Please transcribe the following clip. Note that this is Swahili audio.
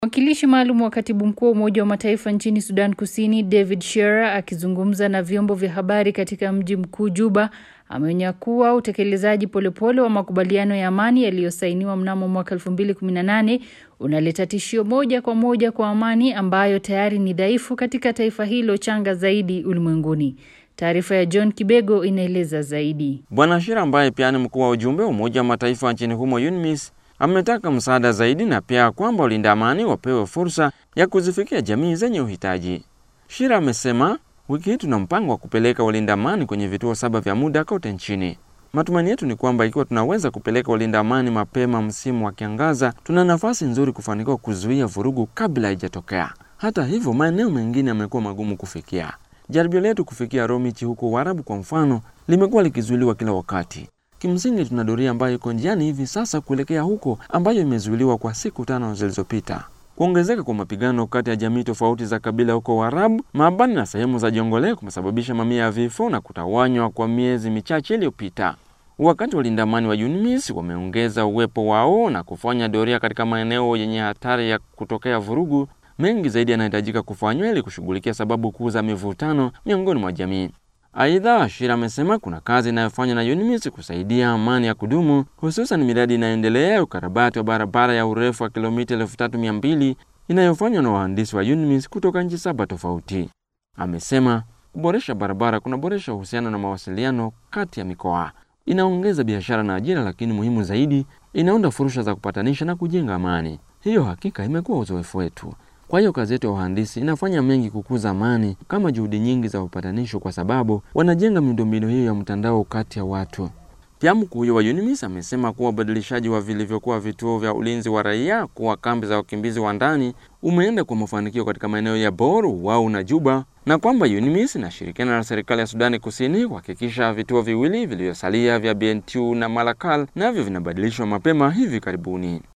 Mwakilishi maalum wa katibu mkuu wa Umoja wa Mataifa nchini Sudan Kusini, David Shearer, akizungumza na vyombo vya habari katika mji mkuu Juba, ameonya kuwa utekelezaji polepole wa makubaliano ya amani yaliyosainiwa mnamo mwaka 2018 unaleta tishio moja kwa moja kwa amani ambayo tayari ni dhaifu katika taifa hilo changa zaidi ulimwenguni. Taarifa ya John Kibego inaeleza zaidi. Bwana Shira ambaye pia ni mkuu wa ujumbe wa Umoja wa Mataifa nchini humo UNMISS ametaka msaada zaidi na pia kwamba walinda amani wapewe fursa ya kuzifikia jamii zenye uhitaji. Shira amesema wiki hii tuna mpango wa kupeleka walinda amani kwenye vituo saba vya muda kote nchini. Matumaini yetu ni kwamba ikiwa tunaweza kupeleka walinda amani mapema msimu wa kiangaza, tuna nafasi nzuri kufanikiwa kuzuia vurugu kabla haijatokea. Hata hivyo, maeneo mengine yamekuwa magumu kufikia. Jaribio letu kufikia Romichi huko Uarabu kwa mfano limekuwa likizuiliwa kila wakati. Kimsingi tuna doria ambayo iko njiani hivi sasa kuelekea huko, ambayo imezuiliwa kwa siku tano zilizopita. Kuongezeka kwa mapigano kati ya jamii tofauti za kabila huko Uarabu, Maabani na sehemu za Jongole kumesababisha mamia ya vifo na kutawanywa kwa miezi michache iliyopita. Wakati walinda amani wa UNMISS wameongeza uwepo wao na kufanya doria katika maeneo yenye hatari ya kutokea vurugu, mengi zaidi yanahitajika kufanywa ili kushughulikia sababu kuu za mivutano miongoni mwa jamii. Aidha, Shira amesema kuna kazi inayofanywa na UNMISS kusaidia amani ya kudumu, hususan miradi inayoendelea ya ukarabati wa barabara ya urefu wa kilomita elfu tatu mia mbili inayofanywa na wahandisi wa UNMISS kutoka nchi saba tofauti. Amesema kuboresha barabara kunaboresha uhusiano na mawasiliano kati ya mikoa, inaongeza biashara na ajira, lakini muhimu zaidi, inaunda fursa za kupatanisha na kujenga amani. Hiyo hakika imekuwa uzoefu wetu. Kwa hiyo kazi yetu ya uhandisi inafanya mengi kukuza amani kama juhudi nyingi za upatanisho, kwa sababu wanajenga miundombinu hiyo ya mtandao kati ya watu. Pia mkuu huyo wa UNMISS amesema kuwa ubadilishaji wa vilivyokuwa vituo vya ulinzi wa raia kuwa kambi za wakimbizi wa ndani umeenda kwa mafanikio katika maeneo ya Bor, Wau na Juba, na kwamba UNMISS inashirikiana na serikali ya Sudani Kusini kuhakikisha vituo viwili vilivyosalia vya Bentiu na Malakal navyo vinabadilishwa mapema hivi karibuni.